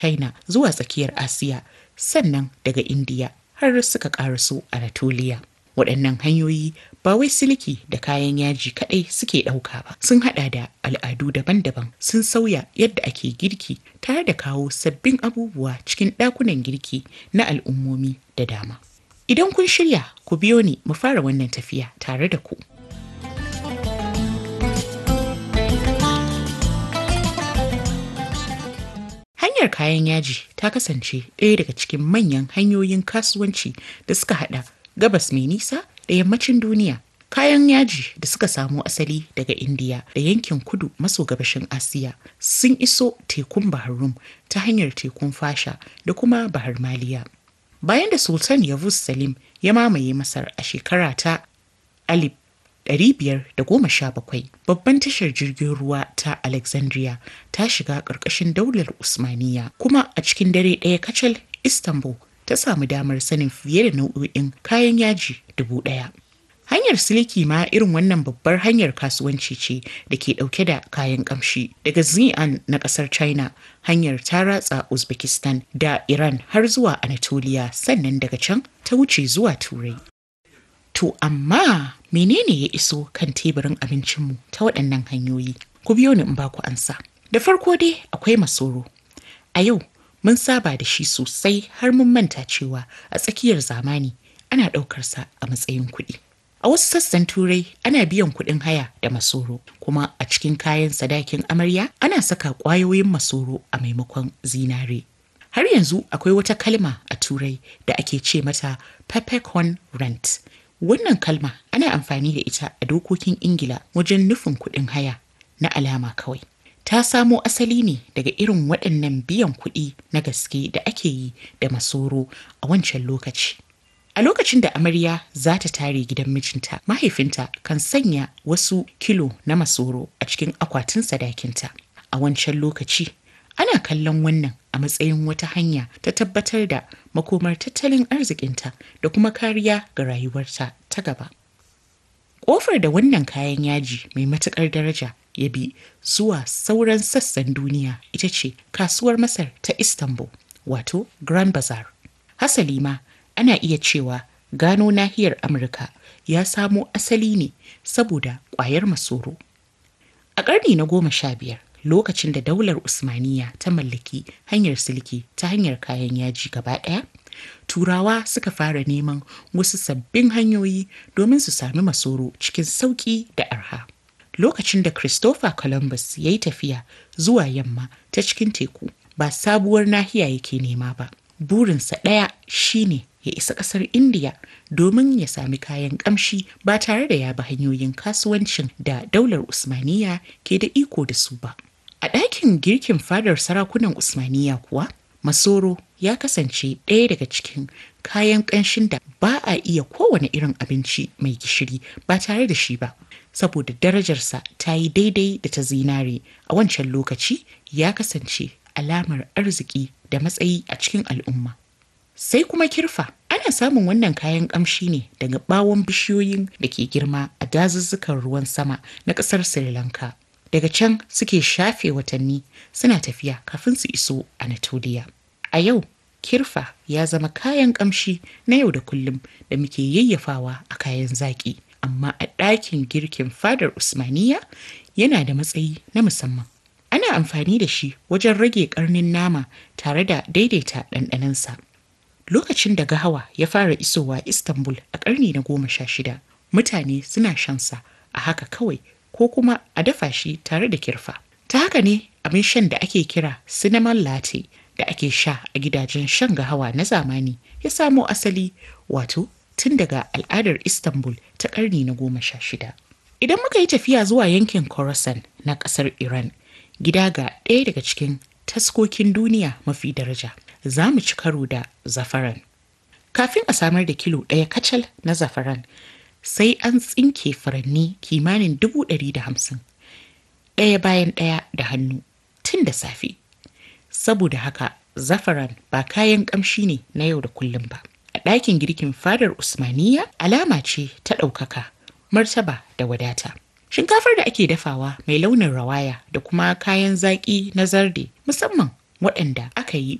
China zuwa tsakiyar Asiya sannan daga Indiya har suka karaso Anatolia. Waɗannan hanyoyi ba wai siliki da kayan yaji kaɗai suke ɗauka ba sun haɗa da al'adu daban-daban sun sauya yadda ake girki tare da kawo sabbin abubuwa cikin ɗakunan girki na al'ummomi da dama. Idan kun shirya ku biyo ni mu fara wannan tafiya tare da ku. Hanyar kayan yaji ta kasance ɗaya daga cikin manyan hanyoyin kasuwanci da suka haɗa gabas mai nisa da yammacin duniya. Kayan yaji da suka samo asali daga Indiya da yankin kudu maso gabashin Asiya sun iso tekun Bahar Rum ta hanyar tekun Fasha da kuma Bahar Maliya. Bayan da Sultan Yavuz Salim ya mamaye Masar a shekara ta alif 517 babban tashar jirgin ruwa ta Alexandria ta shiga ƙarƙashin daular Usmaniya kuma a cikin dare ɗaya kacal Istanbul ta samu damar sanin fiye da nau'o'in kayan yaji dubu ɗaya. Hanyar siliki ma irin wannan babbar hanyar kasuwanci ce da ke ɗauke da kayan ƙamshi daga Xi'an na ƙasar China hanyar ta ratsa Uzbekistan da Iran har zuwa Anatolia sannan daga can ta wuce zuwa Turai. To amma menene ya iso kan teburin abincinmu ta waɗannan hanyoyi? Ku biyo ni in ba ku ansa. Da farko dai akwai masoro. A yau mun saba da shi sosai har mun manta cewa a tsakiyar zamani ana ɗaukarsa a matsayin kuɗi. A wasu sassan turai ana biyan kuɗin haya da masoro kuma a cikin kayan sadakin amarya ana saka ƙwayoyin masoro a maimakon zinare. Har yanzu akwai wata kalma a turai da ake ce mata peppercorn rent. Wannan kalma ana amfani da ita a dokokin Ingila wajen nufin kuɗin haya na alama kawai. Ta samo asali ne daga irin waɗannan biyan kuɗi na gaske da ake yi da masoro a wancan lokaci. A lokacin da amarya za ta tare gidan mijinta, mahaifinta kan sanya wasu kilo na masoro a cikin akwatin sadakinta. A wancan lokaci, ana kallon wannan a matsayin wata hanya ta tabbatar da makomar tattalin arzikinta da kuma kariya ga rayuwarta ta gaba. Ƙofar da wannan kayan yaji mai matuƙar daraja ya bi zuwa sauran sassan duniya ita ce kasuwar Masar ta Istanbul, wato Grand Bazaar. Hasali ma ana iya cewa gano nahiyar Amurka ya samo asali ne saboda ƙwayar masoro. A ƙarni na goma sha biyar, lokacin da daular Usmaniya ta mallaki hanyar silki ta hanyar kayan yaji gaba ɗaya, Turawa suka fara neman wasu sabbin hanyoyi domin su sami masoro cikin sauƙi da arha. Lokacin da Christopher Columbus ya yi tafiya zuwa yamma ta cikin teku, ba sabuwar nahiya yake nema ba. Burinsa ɗaya shine ya isa ƙasar Indiya domin ya sami kayan ƙamshi ba tare da ya bi hanyoyin kasuwancin da daular Usmaniya ke da iko da su ba. A ɗakin girkin fadar sarakunan Usmaniya kuwa, Masoro ya kasance ɗaya daga cikin kayan ƙanshin da ba a iya kowane irin abinci mai gishiri ba tare da shi ba. Saboda darajarsa ta yi daidai da ta zinare a wancan lokaci ya kasance alamar arziki da matsayi a cikin al'umma. Sai kuma kirfa ana samun wannan kayan ƙamshi ne daga ɓawon bishiyoyin da ke girma a dazuzzukan ruwan sama na ƙasar Sri Lanka. Daga can suke shafe watanni suna tafiya kafin su iso Anatolia. A yau, kirfa ya zama kayan ƙamshi na yau da kullum da muke yayyafawa a kayan zaƙi. Amma a ɗakin girkin fadar Usmaniya yana da matsayi na musamman. Ana amfani da shi wajen rage ƙarnin nama tare da daidaita ɗanɗanansa. Lokacin da gahawa ya fara isowa Istanbul a ƙarni na goma sha shida, mutane suna shansa a haka kawai ko kuma a dafa shi tare da kirfa. Ta haka ne abin shan da ake kira cinnamon latte da ake sha a gidajen shan gahawa na zamani ya samo asali wato tun daga al'adar Istanbul ta ƙarni na goma sha shida. Idan muka yi tafiya zuwa yankin Khorasan na ƙasar Iran, gida ga ɗaya daga cikin taskokin duniya mafi daraja, za mu ci karo da zafaran. Kafin a samar da kilo ɗaya kacal na zafaran, sai an tsinke furanni kimanin dubu ɗari da hamsin ɗaya bayan ɗaya da hannu tun da safe saboda haka zafaran ba kayan ƙamshi ne na yau da kullum ba a ɗakin girkin fadar usmaniya alama ce ta ɗaukaka martaba da wadata shinkafar da ake dafawa mai launin rawaya da kuma kayan zaƙi na zarde musamman waɗanda aka yi